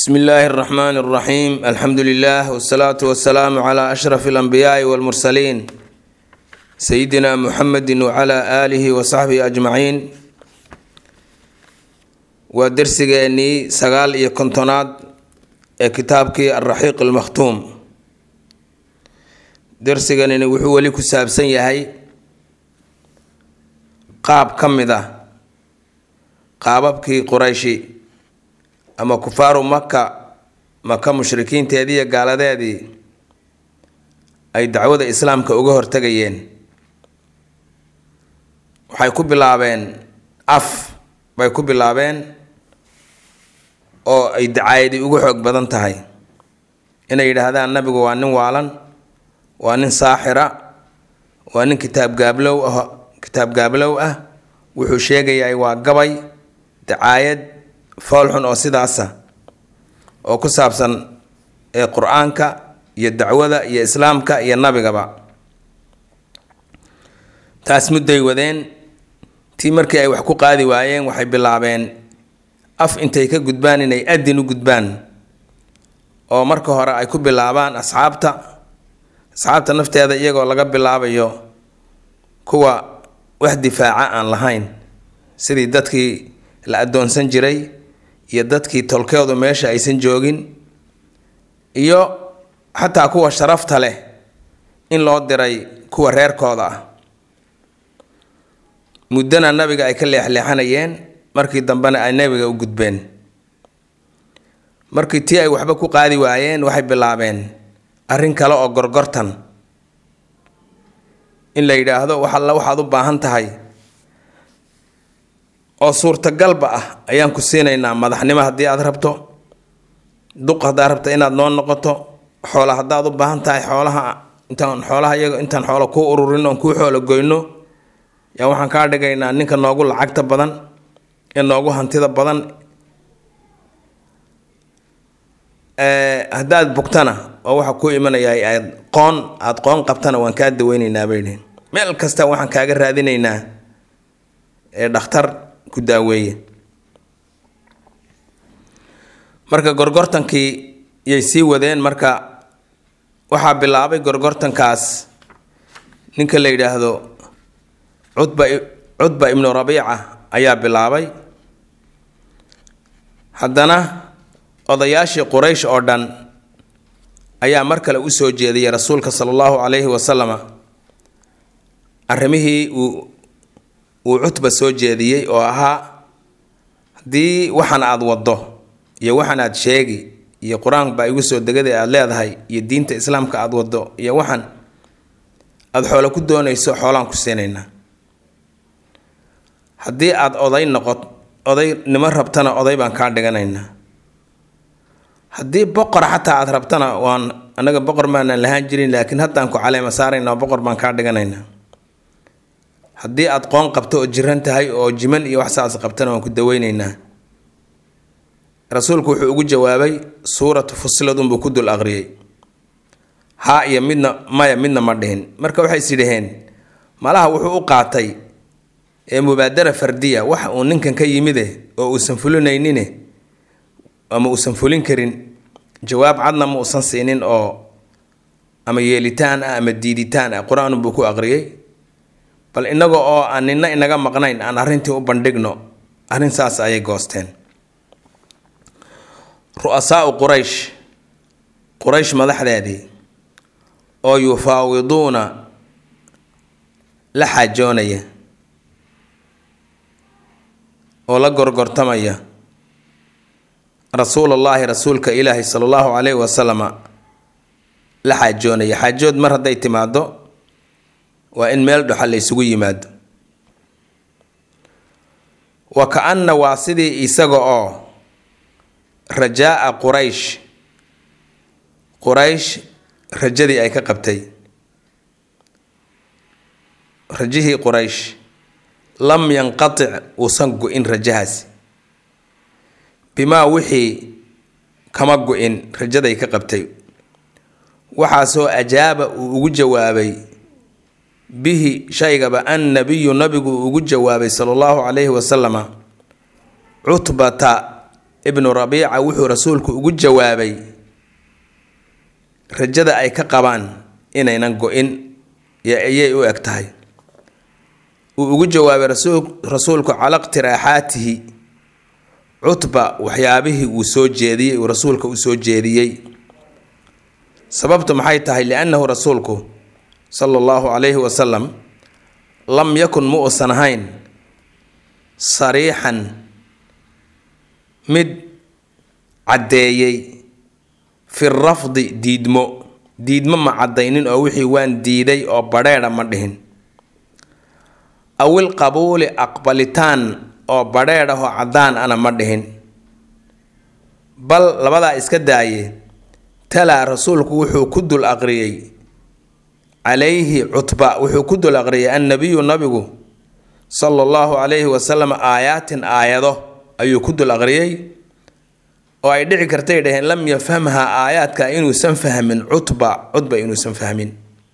bsmi illaahi اraxmaan اraxiim alxamdu lilah wsalaatu wasalaamu cla ashraf اlanbiyaai wاlmursaliin sayidina muxamedi wcla aalihi wasaxbihi ajmaciin waa dersigeenii sagaal iyo kontonaad ee kitaabkii alraxiiq almakhtuum dersiganini wuxuu weli ku saabsan yahay qaab ka mid ah qaababkii qurayshi ama kufaaru maka maka mushrikiinteedii iyo gaaladeedii ay dacwada islaamka uga hortegayeen waxay ku bilaabeen af bay ku bilaabeen oo ay dacaayadi ugu xoog badan tahay inay yidhaahdaan nabigu waa nin waalan waa nin saaxira waa nin kitaab gaablow ah kitaab gaablow ah wuxuu sheegayahay waa gabay dacaayad foolxun oo sidaasa oo ku saabsan ee qur-aanka iyo dacwada iyo islaamka iyo nabigaba taas mudday wadeen tii markii ay wax ku qaadi waayeen waxay bilaabeen af intay ka gudbaan inay adin u gudbaan oo marka hore ay ku bilaabaan asxaabta asxaabta nafteeda iyagoo laga bilaabayo kuwa wax difaaca aan lahayn sidii dadkii la addoonsan jiray iyo dadkii tolkeedu meesha aysan joogin iyo xataa kuwa sharafta leh in loo diray kuwa reerkooda ah muddana nabiga ay ka leexleexanayeen markii dambena ay nabiga u gudbeen markii tii ay waxba ku qaadi waayeen waxay bilaabeen arrin kale oo gorgortan in la yidhaahdo wax alla waxaad u baahan tahay oo suurtagalba ah ayaan ku siinaynaa madaxnimo haddii aad rabto duq haddaad rabto inaad noo noqoto xoola haddaad u baahan tahay xoolaha intaan xoolaha iyaga intaan xoolo kuu ururin oon kuu xoolo goyno yaa waxaan kaa dhigaynaa ninka noogu lacagta badan ee noogu hantida badan haddaad bugtana oo waxa kuu imanayaa aad qoon aada qoon qabtana waan kaa daweyneynaa bay dhihin meel kasta waxaan kaaga raadinaynaa ee dhakhtar ku daaweeye marka gorgortankii yay sii wadeen marka waxaa bilaabay gorgortankaas ninka la yidhaahdo cudba cudba ibnu rabiica ayaa bilaabay haddana odayaashii quraysh oo dhan ayaa mar kale u soo jeediyay rasuulka sala allahu calayhi wasalama arrimihii uu uu cutba soo jeediyey oo ahaa haddii waxan aada waddo iyo waxan aada sheegi iyo qur-aanka baa igu soo degada aada leedahay iyo diinta islaamka aada waddo iyo waxan aada xoolo ku doonayso xoolaan ku siinaynaa haddii aada oday noqot oday nimo rabtana oday baan kaa dhiganaynaa haddii boqor xataa aada rabtana waan annaga boqor maanaan lahaan jirin laakiin haddaan ku caleema saaraynaa boqor baan kaa dhiganaynaa haddii aada qoon qabto oo jiran tahay oo jiman iyo wax saas qabtana waan ku daweyneynaa rasuulku wuxuu ugu jawaabay suuratu fusilad unbuu ku dul aqriyey haa iyo midna maya midna ma dhihin marka waxay is yidhaheen malaha wuxuu u qaatay ee mubaadara fardiya wax uu ninkan ka yimide oo uusan fulinaynine ama uusan fulin karin jawaab cadna ma uusan siinin oo ama yeelitaan ah ama diiditaan ah qur-aan buu ku aqriyey bal inaga oo aan nina inaga maqnayn aan arrintii u bandhigno arrin saas ayay goosteen ru-asaau quraysh quraysh madaxdeedii oo yufaawiduuna la xaajoonaya oo la gorgortamaya rasuulullaahi rasuulka ilaahi sala allahu calayhi wasalama la xaajoonaya xaajood mar hadday timaado waa in meel dhoxa la ysugu yimaado wa ka-anna waa sidii isaga oo rajaa-a quraysh quraysh rajadii ay ka qabtay rajihii quraysh lam yanqatic uusan gu-in rajahaasi bimaa wixii kama gu-in rajaday ka qabtay waxaasoo ajaaba uu ugu jawaabay bihi shaygaba annabiyu nabigu ugu jawaabay sala allahu calayhi wasalama cutbata ibnu rabiica wuxuu rasuulku ugu jawaabay rajada ay ka qabaan inaynan go-in ayay u eg tahay uu ugu jawaabay rasuulku cala iqtiraaxaatihi cutba waxyaabihii uu soo jeediyey uu rasuulka u soo jeediyey sababtu maxay tahay liannahu rasuulku sala allahu calayhi wasalam lam yakun ma uusan ahayn sariixan mid caddeeyey fi rafdi diidmo diidmo ma caddaynin oo wixii waan diiday oo badheedha ma dhihin awil qabuuli aqbalitaan oo badheedh ah oo caddaan ana ma dhihin bal labadaa iska daaye talaa rasuulku wuxuu ku dul aqriyey calayhi cutba wuxuu ku dul aqriyay annabiyu nabigu sala allahu calayhi wasalam aayaatin aayado ayuu ku dul aqriyey oo ay dhici kartay dhaheen lam yafhamhaa aayaadka inuusan fahmin cutba cutba inuusan fahmin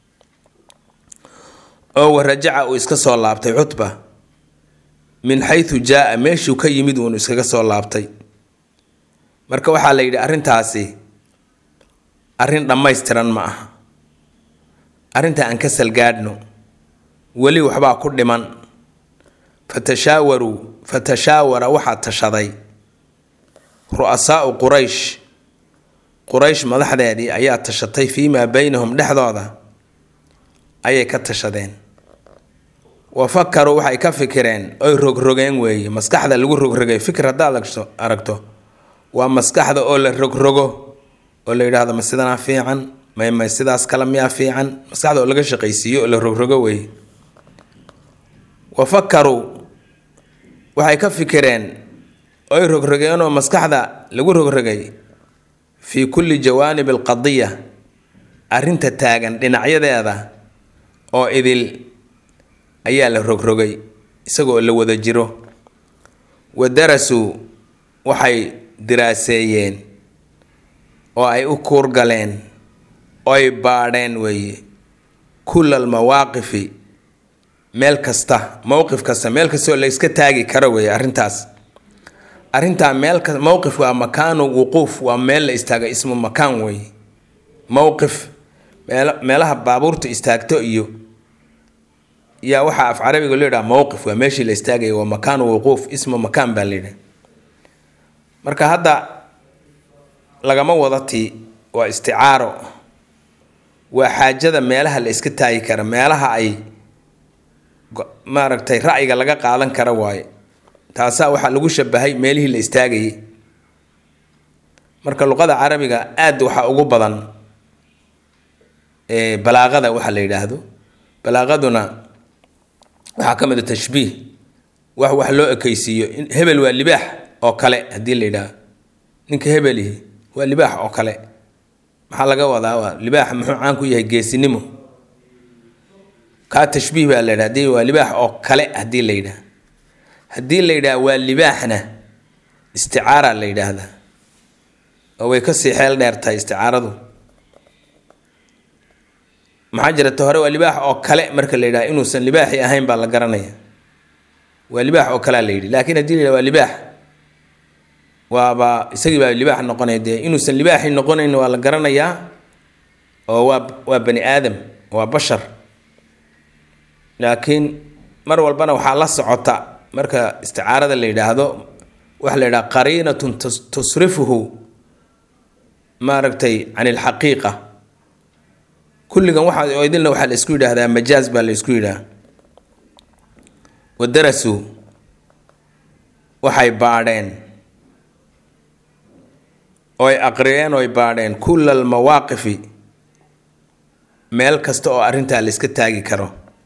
oo warajaca uu iska soo laabtay cutba min xaytu jaa-a meeshuu ka yimid uunu iskaga soo laabtay marka waxaa la yidhi arrintaasi arrin dhammaystiran ma aha arrinta aan ka salgaadhno weli waxbaa ku dhiman fatashaawaruu fatashaawara waxaa tashaday ru-asaau quraysh quraysh madaxdeedii ayaa tashatay fii maa beynahum dhexdooda ayay ka tashadeen wa fakaruu waxay ka fikireen oy rogrogeen weeye maskaxda lagu rogrogay fikir haddaad aragto waa maskaxda oo la rogrogo oo la yidhaahdo ma sidanaa fiican may may sidaas kale miyaa fiican maskaxda oo laga shaqaysiiyo oo la rogrogo weeye wa fakaruu waxay ka fikireen oy rogrogeenoo maskaxda lagu rogrogay fii kulli jawaanib alqadiya arrinta taagan dhinacyadeeda oo idil ayaa la rogrogay isagoo la wada jiro wa darasuu waxay diraaseeyeen oo ay u kuurgaleen oy baadheen weeye kulla almawaaqifi meel kasta mowqif kasta meel kastaoo la iska taagi karo weeye arrintaas arrintaa meel ka mowqif waa makaanu wuquuf waa meel la istaago ismu makaan weeye mowqif meel meelaha baabuurta istaagto iyo yaa waxaa af carabiga loo yidhaha mowqif waa meeshii la istaagaya waa makaanu wuquuf ismu makaan baa la yidhaha marka hadda lagama wada tii waa isticaaro waa xaajada meelaha la iska taagi kara meelaha ay maaragtay ra'yiga laga qaadan kara waaye taasaa waxaa lagu shabahay meelihii la istaagayay marka luqada carabiga aad waxaa ugu badan balaaqada waxa la yidhaahdo balaaqaduna waxaa ka mid a tashbiih wax wax loo ekeysiiyo hebel waa libaax oo kale haddii la yidhaahdo ninka hebelihi waa libaax oo kale maxaa laga wadaa waa libaaxa muxuu caan ku yahay geesinimo kaa tashbiih baa la yidhaha hadii waa libaax oo kale haddii la yidhaha haddii la yidhaha waa libaaxna isticaara la yidhaahdaa oo way kasii xeel dheer tahay isticaaradu maxaa jira ta hore waa libaax oo kale marka la yidhaha inuusan libaaxi ahayn baa la garanaya waa libaax oo kalea la yidhi laakiin haddii la yidhaha waa libaax waaba isagii baa libaax noqonaya dee inuusan libaaxi noqonayn waa la garanayaa oo waa waa bani aadam waa bashar laakiin mar walbana waxaa la socota marka isticaarada la yidhaahdo waxa la yidhaha qariinatun tusrifuhu maaragtay can ilxaqiiqa kulligan waxa oo idinna waxaa la isku yidhaahdaa majaaz baa la isku yidhaha wadarasuu waxay baadheen oy aqriyeen oy baadheen kulla almawaaqifi meel kasta oo arrintaa la iska taagi karo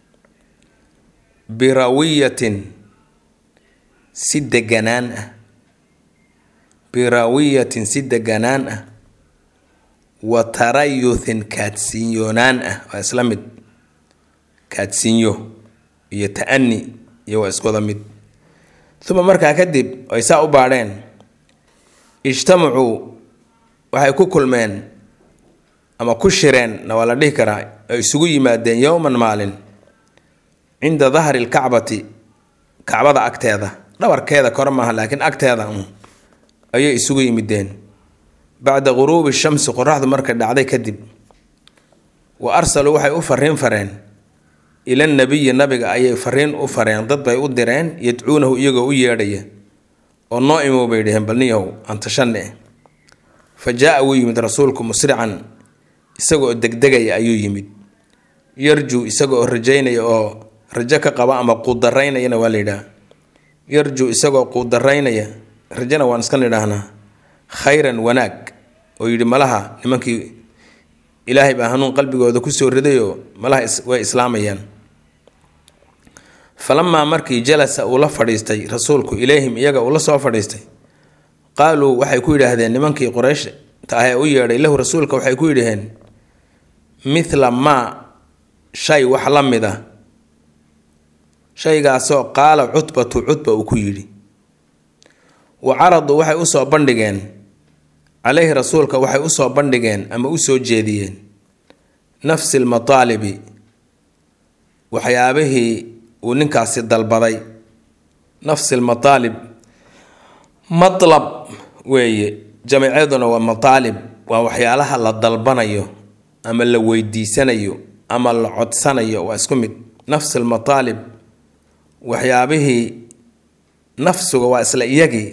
birawiyatin si deganaan ah birawiyatin si deganaan ah wa tarayuthin kaadsiinyoonaan ah waa isla mid kaadsiinyo iyo ta-ani iyo waa iswada mid uma markaa kadib ay saa u baadheen ijtamacuu waxay ku kulmeen ama ku shireen na waa la dhihi karaa ay isugu yimaadeen yowman maalin cinda dahri lkacbati kacbada agteeda dhabarkeeda kore maaha laakiin agteeda un ayay isugu yimideen bacda guruubi shamsi qoraxdu markay dhacday kadib wa arsaluu waxay u fariin fareen ila nabiyi nabiga ayay fariin u fareen dad bay u direen yadcuunahu iyagoo u yeedhaya oo noo imow bay dhaheen balniyow antashanne fa jaa-a wuu yimid rasuulku musrican isagaoo degdegaya ayuu yimid yarjuu isaga oo rajaynaya oo rajo ka qaba ama quudaraynayana waa la yidhaha yarjuu isagoo quudaraynaya rajana waan iska nidhaahnaa khayran wanaag oo yidhi malaha nimankii ilaahay baa hanuun qalbigooda kusoo ridayoo malaha way islaamayaan falamaa markii jalasa uu la fadhiistay rasuulku ilayhim iyaga uu la soo fadhiistay qaaluu waxay ku yidhaahdeen nimankii quraysh ta ah ee u yeedhay lahu rasuulka waxay ku yidhaheen mithla maa shay wax la mid a shaygaasoo qaala cutbatu cutba uu ku yidhi wa caraduu waxay usoo bandhigeen caleyhi rasuulka waxay usoo bandhigeen ama usoo jeediyeen nafsi lmataalibi waxyaabihii uu ninkaasi dalbaday nafsi lmataalib matlab weeye jamiicaduna waa mataalib waa waxyaalaha la dalbanayo ama la weydiisanayo ama la codsanayo waa isku mid nafsi lmataalib waxyaabihii nafsiga waa isla iyagii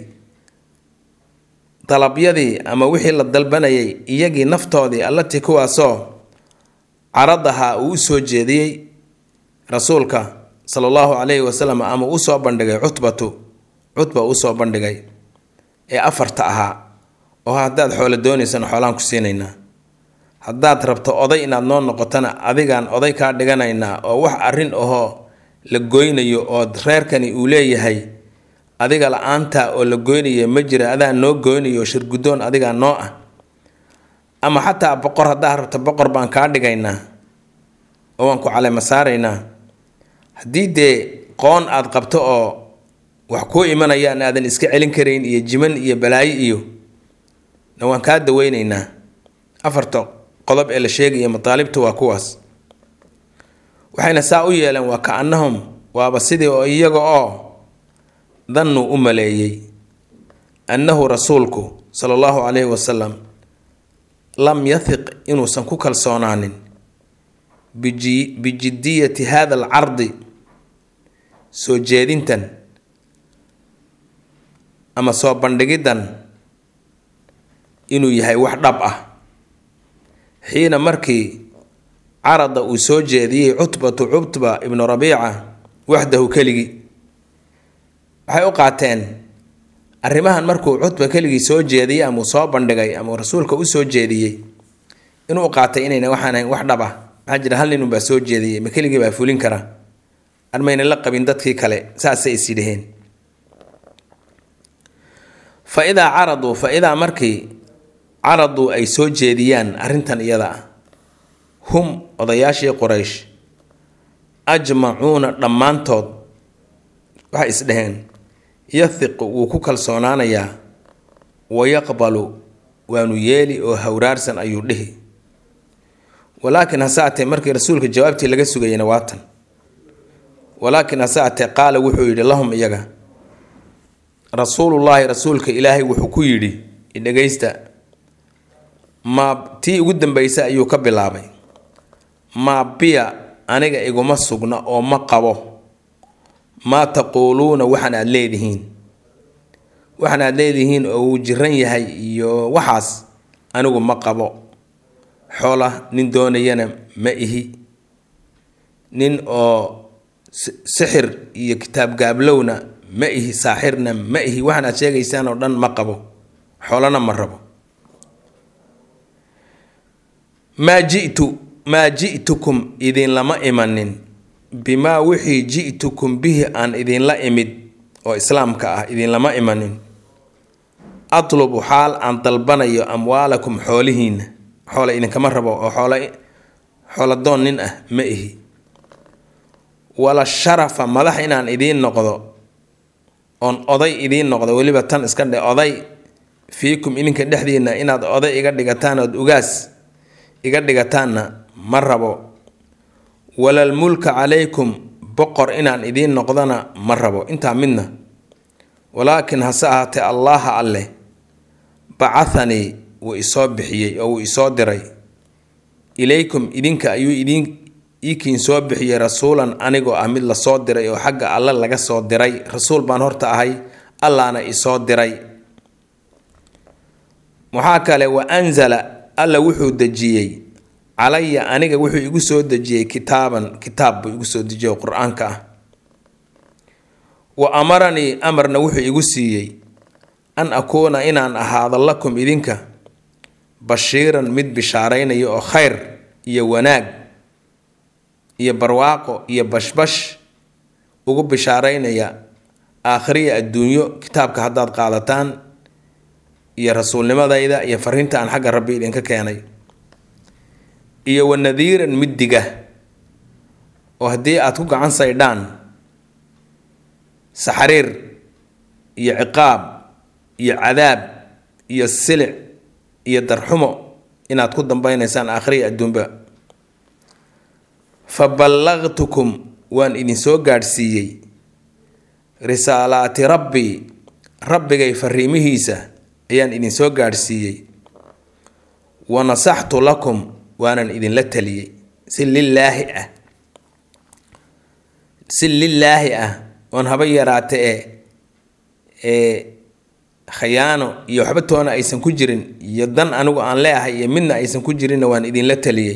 dalabyadii ama wixii la dalbanayay iyagii naftoodii allatii kuwaasoo caradaha uu usoo jeediyey rasuulka sala allahu calayhi wasalam ama usoo bandhigay cutbatu cutba usoo bandhigay ee afarta ahaa oo haddaad xoolo doonaysana xoolaan ku siinaynaa haddaad rabto oday inaad noo noqotona adigaan oday kaa dhiganaynaa oo wax arrin ahoo la goynayo oo reerkani uu leeyahay adiga la-aanta oo la goynaya ma jira adaa noo goynayo shirguddoon adigaa noo ah ama xataa boqor haddaad rabto boqor baan kaa dhigaynaa oo waan ku caleyma saaraynaa haddii dee qoon aad qabto oo wax kuu imanayaan aadan iska celin karayn iyo jiman iyo balaayo iyo na waan kaa daweynaynaa afarta qodob ee la sheegaya mataalibta waa kuwaas waxayna saa u yeeleen waa ka annahum waaba sidii oo iyaga oo dannuu u maleeyey annahu rasuulku sala allahu calayhi wasalam lam yahiq inuusan ku kalsoonaanin bijiddiyati hada alcardi soo jeedintan ama soo bandhigiddan inuu yahay wax dhab ah xiina markii carada uu soo jeediyey cutbatu cutba ibnu rabiica waxdahu keligii waxay u qaateen arrimahan markuu cutba keligii soo jeediyey ama uu soo bandhigay ama uu rasuulka u soo jeediyey inuu qaatay inayna waxaan ahayn wax dhab ah maxaa jira hal ninunbaa soo jeediyey ma keligii baa fulin kara armayna la qabin dadkii kale saasay is yidhaheen fa idaa caraduu fa idaa markii caraduu ay soo jeediyaan arrintan iyada ah hum odayaashii quraysh ajmacuuna dhammaantood waxay isdhaheen yahiqu wuu ku kalsoonaanayaa wa yaqbalu waanu yeeli oo hawraarsan ayuu dhihi walaakin hase atee markii rasuulka jawaabtii laga sugayana waatan walaakin hase atee qaala wuxuu yidhi lahum iyaga rasuulullaahi rasuulka ilaahay wuxuu ku yidhi idhegaysta maa tii ugu dambaysa ayuu ka bilaabay maa biya aniga iguma sugna oo ma qabo maa taquuluuna waxaan aad leedihiin waxaan aad leedihiin oo uu jiran yahay iyo waxaas anigu ma qabo xoola nin doonayana ma ihi nin oo sixir iyo kitaab gaablowna ma ihi saaxirna ma ihi waxaan aad sheegaysaan oo dhan ma qabo xoolana ma rabo maa ji'tu maa ji'tukum idinlama imanin bimaa wixii ji'tukum bihi aan idinla imid oo islaamka ah idinlama imanin atlubu xaal aan dalbanayo amwaalakum xoolihiinna xoola idinkama rabo oo xoola xooladoon nin ah ma ihi wala sharafa madax inaan idiin noqdo oon oday idiin noqdo weliba tan iska dhe oday fiikum idinka dhexdiinna inaad oday iga dhigataan ood ugaas iga dhigataanna ma rabo walalmulka calaykum boqor inaan idiin noqdona ma rabo intaa midna walaakin hase ahaatee allaaha alleh bacahanii wuu isoo bixiyey oo wuu isoo diray ilaykum idinka ayuu idin iikiin soo bixiyey rasuulan anigoo ah mid lasoo diray oo xagga alle laga soo diray rasuul baan horta ahay allaana isoo diray waxaa kale wa anzala alla wuxuu dejiyey calaya aniga wuxuu igu soo dejiyey kitaaban kitaab buu igu soo dejiyey oo qur-aanka ah wa amaranii amarna wuxuu igu siiyey an akuuna inaan ahaado lakum idinka bashiiran mid bishaaraynaya oo khayr iyo wanaag iyo barwaaqo iyo bashbash ugu bishaaraynaya aakhiriya adduunyo kitaabka haddaad qaadataan iyo rasuulnimadayda iyo fariinta aan xagga rabbi idinka keenay iyo wa nadiiran mid diga oo haddii aad ku gacan saydhaan saxriir iyo ciqaab iyo cadaab iyo silic iyo darxumo inaad ku dambeynaysaan aakhiriya adduunba fa ballaqtukum waan idinsoo gaadhsiiyey risaalaati rabbii rabbigay fariimihiisa ayaan idinsoo gaadhsiiyey wa nasaxtu lakum waanan idinla taliyey si lilaahi ah si lilaahi ah oon haba yaraate ee ee khayaano iyo waxba toona aysan ku jirin iyo dan anigu aan leeahay iyo midna aysan ku jirinna waan idinla taliyey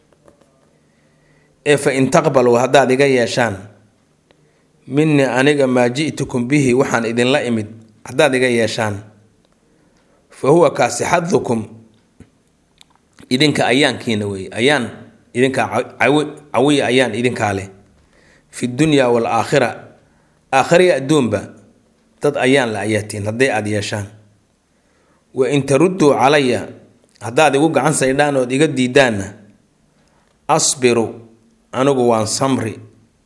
ee fa in taqbaluu haddaad iga yeeshaan minii aniga maa ji'tukum bihi waxaan idinla imid haddaad iga yeeshaan fa huwa kaasi xadukum idinka ayaankiina weeye ayaan idinkaa cawiya ayaan idinkaa leh fi dunya waalaakhira aakhiriya adduunba dad ayaan la ayaatiin hadday aada yeeshaan wa in tarudduu calaya haddaad igu gacan saydhaan ood iga diidaanna asbiru anigu waan samri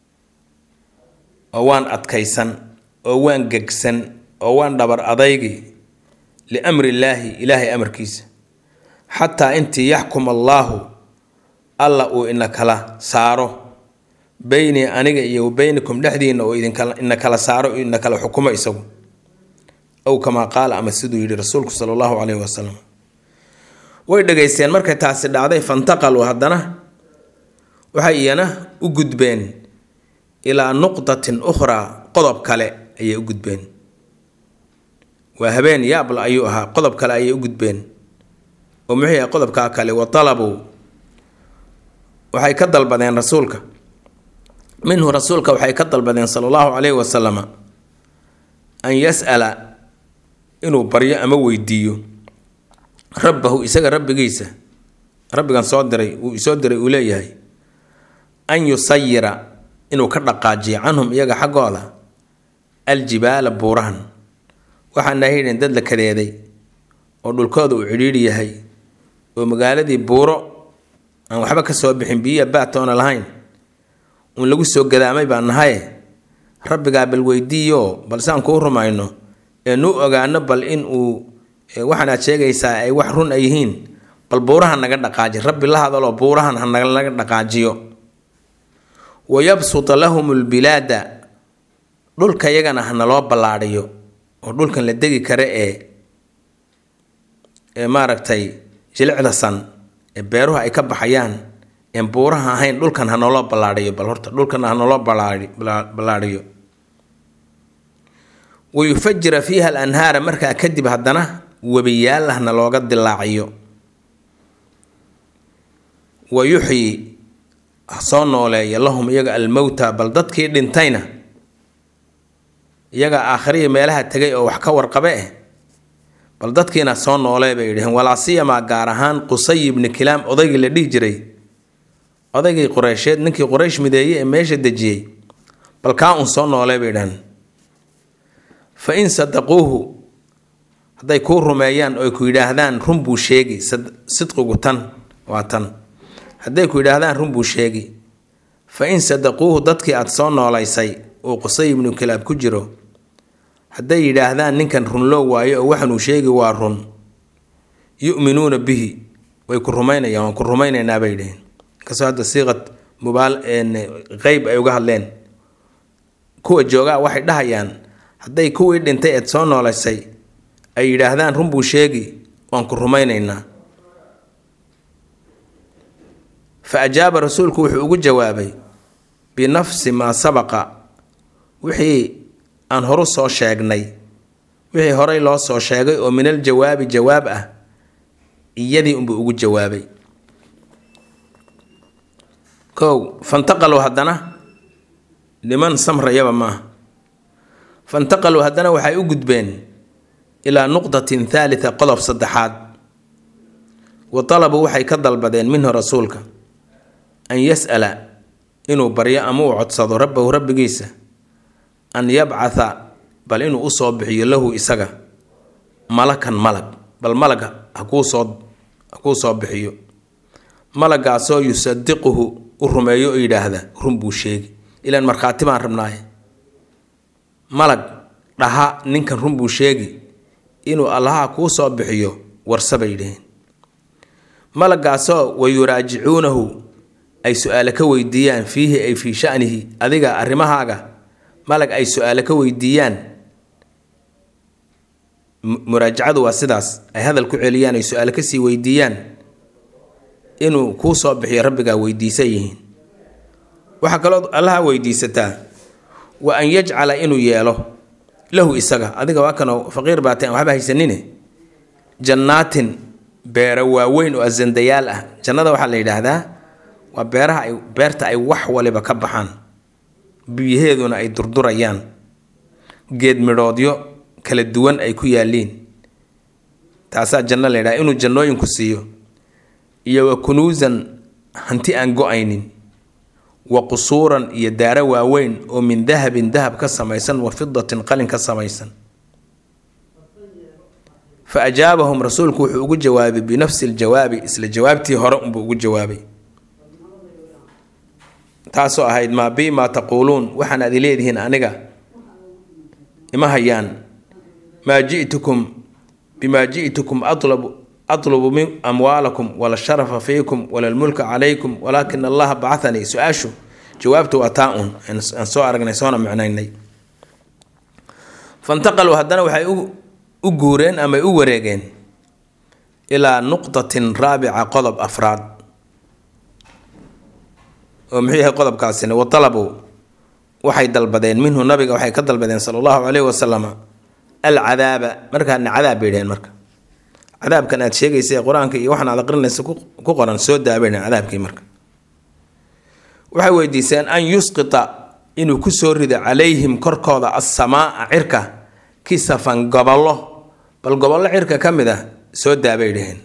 oo waan adkaysan oo waan gegsan oo waan dhabar adaygi liamri illaahi ilaahay amarkiisa xataa intii yaxkum allaahu alla uu ina kala saaro beynii aniga iyo wa beynikum dhexdiina oo idinina kala saaro ina kala xukumo isagu ow kamaa qaala ama siduu yidhi rasuulku sala allahu caleyhi wasalam way dhegaysteen markay taasi dhacday fantaqaluu haddana waxay iyana u gudbeen ilaa nuqdatin ukhraa qodob kale ayay u gudbeen waa habeen yaabla ayuu ahaa qodob kale ayay u gudbeen oo muxuu yahay qodobkaa kale wa talabuu waxay ka dalbadeen rasuulka minhu rasuulka waxay ka dalbadeen sala allahu caleyhi wasalama an yas'ala inuu baryo ama weydiiyo rabbahu isaga rabbigiisa rabbigan soo diray uu isoo diray uu leeyahay an yusayira inuu ka dhaqaajiyo canhum iyaga xaggooda aljibaala buurahan waxaan ahayden dad la kadeeday oo dhulkooda uu cidhiidhi yahay oo magaaladii buuro aan waxba ka soo bixin biyiya baatoona lahayn uun lagu soo gadaamay baan nahaye rabbigaa bal weydiiyo balse aan kuu rumayno ee nu ogaano bal in uu waxaanaad sheegaysaa ay wax run ay yihiin bal buurahan naga dhaqaaji rabbi la hadaloo buurahan hanaga dhaqaajiyo wayabsuta lahum lbilaada dhulka yagana hanaloo ballaadhiyo oo dhulkan la degi kara ee ee maaragtay jilicda san ee beeruhu ay ka baxayaan een buuraha ahayn dhulkan hanaloo ballaadhiyo bal horta dhulkan hanaloo ballaadhiyo wayufajira fiiha alanhaara markaa kadib haddana webiyaal ahna looga dilaaciyo wa yuxyi soo nooleeya lahum iyaga almowta bal dadkii dhintayna iyaga aakhirihii meelaha tegay oo wax ka warqabe eh bal dadkiina soo noolee bay yidhaheen walaasiyamaa gaar ahaan qusay ibni kilaam odaygii la dhihi jiray odaygii qureysheed ninkii quraysh mideeye ee meesha dejiyey bal kaa un soo noolee bay yidhaheen fa in sadaquuhu hadday kuu rumeeyaan oy ku yidhaahdaan run buu sheegi sidqigu tan waa tan hadday ku yidhaahdaan run buu sheegi fa in sadaquuhu dadkii aada soo noolaysay uu qusay ibnu kilaab ku jiro hadday yidhaahdaan ninkan runloo waayo oo waxanuu sheegi waa run yu'minuuna bihi way ku rumaynayaan waan ku rumaynaynaa bay yidhaheen inkastoo hadda siiqad mubaal qeyb ay uga hadleen kuwa joogaa waxay dhahayaan hadday kuwii dhintay eed soo noolaysay ay yidhaahdaan run buu sheegi waan ku rumaynaynaa fa ajaaba rasuulku wuxuu ugu jawaabay binafsi maa sabaqa wixii aan horu soo sheegnay wixii horey loo soo sheegay oo min al jawaabi jawaab ah iyadii unbuu ugu jawaabay kow fantaqaluu haddana niman samrayaba maaha fantaqaluu haddana waxay u gudbeen ilaa nuqdatin thaalita qodob saddexaad wa talabuu waxay ka dalbadeen minhu rasuulka an yas'ala inuu baryo ama uu codsado rabbahu rabbigiisa an yabcatha bal inuu usoo bixiyo lahu isaga malakan malag bal malaga hakuusoo hakuu soo bixiyo malagaasoo yusadiquhu u rumeeyo oo yidhaahda run buu sheegi ilaan markhaati baan rabnaaye malag dhaha ninkan run buu sheegi inuu allaha kuu soo bixiyo warsabay dheheen malagaasoo wayuraajicuunahu ay su-aale ka weydiiyaan fiihi ay fii shanihi adiga arrimahaaga malag ay su-aale ka weydiiyaan muraajacadu waa sidaas ay hadal ku celiyaan ay su-aale kasii weydiiyaan inuu kuu soo bixiyo rabbigaa weydiisan yihiin waxaa kaloo allaha weydiisataa wa an yajcala inuu yeelo lahu isaga adiga waa kanoo faqiir baateen waxba haysanine jannaatin beero waaweyn oo asandayaal ah jannada waxaa la yidhaahdaa waa beeraha ay beerta ay wax waliba ka baxaan biyaheeduna ay durdurayaan geed midhoodyo kala duwan ay ku yaaliin taasaa janno la yidhaha inuu jannooyinku siiyo iyo wa kunuusan hanti aan go-aynin wa qusuuran iyo daaro waaweyn oo min dahabin dahab ka samaysan wa fidatin qalin ka samaysan fa ajaabahum rasuulku wuxuu ugu jawaabay binafsi ljawaabi isla jawaabtii hore unbuu ugu jawaabay taasoo ahayd maa bi maa taquuluun waxaan adi leedihiin aniga ima hayaan maa jitukum bimaa ji'tukum atlabu atlubu min amwaalakum wala sharafa fiikum wala lmulka calaykum walaakina allaha bacanii su-aashu jawaabtu waa taa un aan soo aragnay soona micnaynay fantaqaluu haddana waxay u guureen amay u wareegeen ilaa nuqdatin raabica qodob afraad oo muxuu yahay qodobkaasina wa talabuu waxay dalbadeen minhu nabiga waxay ka dalbadeen sala allahu caleyhi wasalama alcadaaba markaana cadaab bay dheheen marka cadaabkan aad sheegaysa ee qur-aanka iyo waxaan aad aqrinaysa ku qoran soo daabay dheheen cadaabkii marka waxay weydiiseen an yusqita inuu kusoo rido calayhim korkooda assamaa cirka kisafan gobollo bal gobollo cirka ka mid ah soo daabay dheheen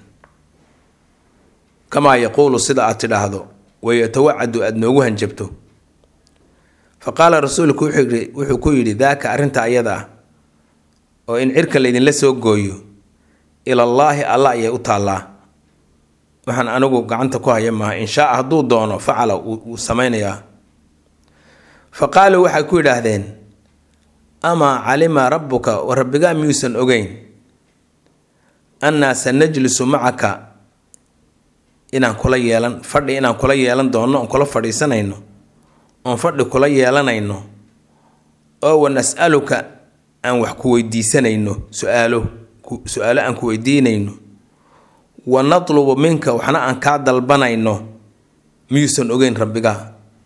kamaa yaquulu sida aad tidhaahdo wayatawacadu aada noogu hanjabto fa qaala rasuulku wuxuu ku yidhi daaka arrinta ayada ah oo in cirka laydinla soo gooyo ilallaahi alla ayay u taallaa waxaan anigu gacanta ku haya maaha inshaa hadduu doono facala wuu samaynayaa fa qaaluu waxay ku yidhaahdeen amaa calima rabbuka wa rabbigaa miyuusan ogeyn annaa sanajlisu macaka inaan kula yeelan fadhi inaan kula yeelan doonno oon kula fadhiisanayno oon fadhi kula yeelanayno oo wa nas'aluka aan wax ku weydiisanayno su-aalo su-aalo aan ku weydiinayno wa natlubu minka waxna aan kaa dalbanayno miyuusan ogeyn rabbigaa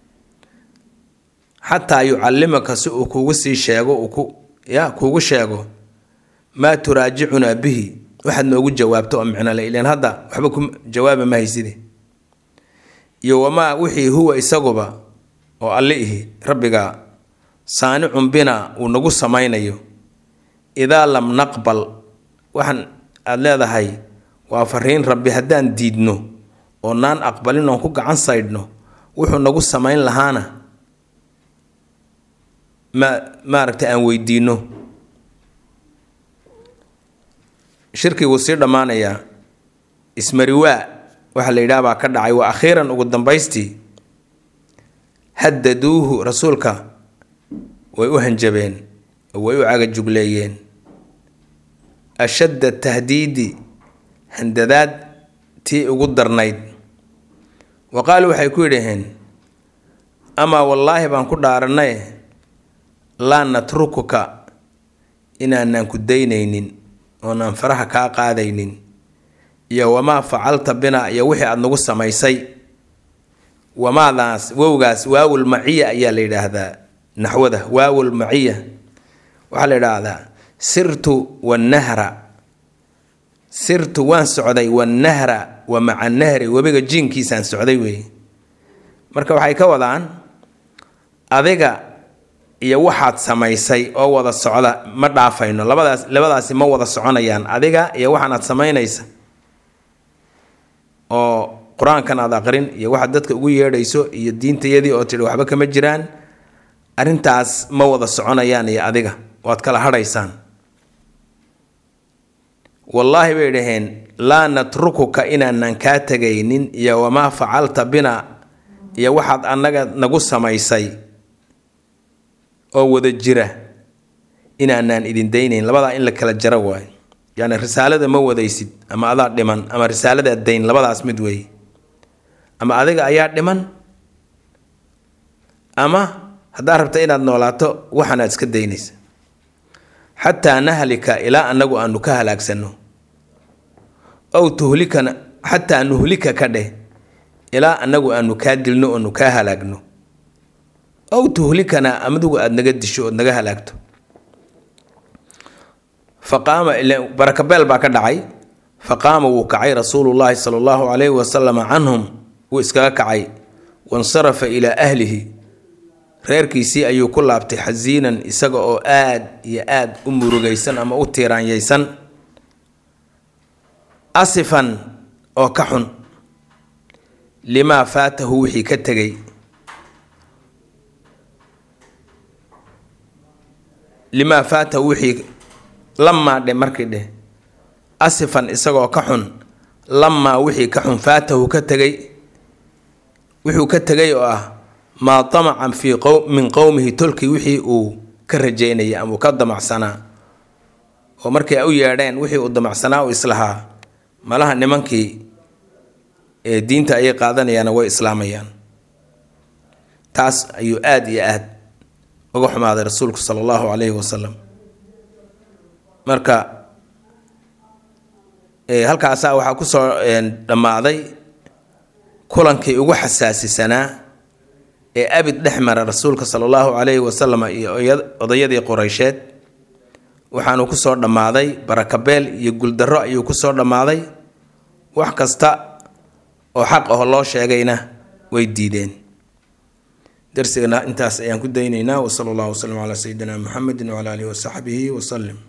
xataa yucallimaka si uu kugu sii sheego uu ku ya kuugu sheego maa turaajicunaa bihi waxaad noogu jawaabto oo micnole ilan hadda waxba ku jawaaba ma hayside iyo wamaa wixii huwa isaguba oo alli ihi rabbigaa saanicun bina uu nagu samaynayo idaa lam naqbal waxaan aada leedahay waa fariin rabbi haddaan diidno oo naan aqbalin oon ku gacan saydhno wuxuu nagu samayn lahaana ma maaragtay aan weydiino shirkiguu sii dhammaanayaa ismariwaa waxaa la yidhaha baa ka dhacay waa akhiiran ugu dambaystii haddaduuhu rasuulka way u hanjabeen oo way u cagajugleeyeen ashadda tahdiidi handadaad tii ugu darnayd wa qaaluu waxay ku yidhaheen amaa wallaahi baan ku dhaaranay laa natrukuka inaanaan ku daynaynin oonaan faraha kaa qaadaynin iyo wamaa facalta bina iyo wixii aada nagu samaysay wamaadaas wowgaas waawul maciya ayaa la yidhaahdaa naxwada waawul maciya waxaa la yidhaahdaa sirtu wannahra sirtu waan socday wannahra wa maca nahri webiga jiinkiisaan socday weeye marka waxay ka wadaan adiga iyo waxaad samaysay oo wada socda ma dhaafayno labadaas labadaasi ma wada soconayaan adiga iyo waxaanaad samaynaysa oo qur-aankan aad aqrin iyo waxaad dadka ugu yeedhayso iyo diintayadii oo tidhi waxba kama jiraan arrintaas ma wada soconayaan iyo adiga waad kala hadhaysaan wallaahi bay dhaheen laa natrukuka inaanan kaa tegaynin iyo wamaa facalta bina iyo waxaad annaga nagu samaysay oo wada jira inaanaan idin daynayn labadaa in la kala jaro waayo yacni risaalada ma wadaysid ama adaa dhiman ama risaaladaad dayn labadaas mid weeye ama adiga ayaa dhiman ama haddaad rabta inaad noolaato waxaanaad iska daynaysa xataa nahlika ilaa annagu aanu ka halaagsanno ow tuhlikana xataa nuhlika ka dheh ilaa annagu aanu kaa dilno oonu kaa halaagno ow tuhlikana amadugu aada naga disho ood naga halaagto faqaama barakabeel baa ka dhacay faqaama wuu kacay rasuulullaahi sala allahu calayhi wasalama canhum wuu iskaga kacay wansarafa ilaa ahlihi reerkiisii ayuu ku laabtay xasiinan isaga oo aad iyo aad u murugaysan ama u tiiraanyaysan asifan oo ka xun limaa faatahu wixii ka tegay limaa faatahu wixii lamaa dhe markii dheh asifan isagoo ka xun lamaa wixii ka xun faatahu ka tegay wuxuu ka tegay oo ah maa damacan fii min qowmihi tolkii wixii uu ka rajeynayay ama uu ka damacsanaa oo markay u yeedheen wixii uu damacsanaa u islahaa malaha nimankii ee diinta ayay qaadanayaana way islaamayaan taas ayuu aada iyo aad uga xumaaday rasuulku sala allahu calayhi wasalam marka halkaasaa waxaa kusoo dhammaaday kulankii ugu xasaasisanaa ee abid dhex mara rasuulka sala allahu calayhi wasalam iyo odayadii qureysheed waxaanu kusoo dhammaaday barakabeel iyo guuldarro ayuu kusoo dhammaaday wax kasta oo xaq aho loo sheegayna way diideen darsigana intaas ayaan ku daynaynaa wasala allahu wasalam calaa sayidina muxamedi wacala alihi wasaxbihi wasalim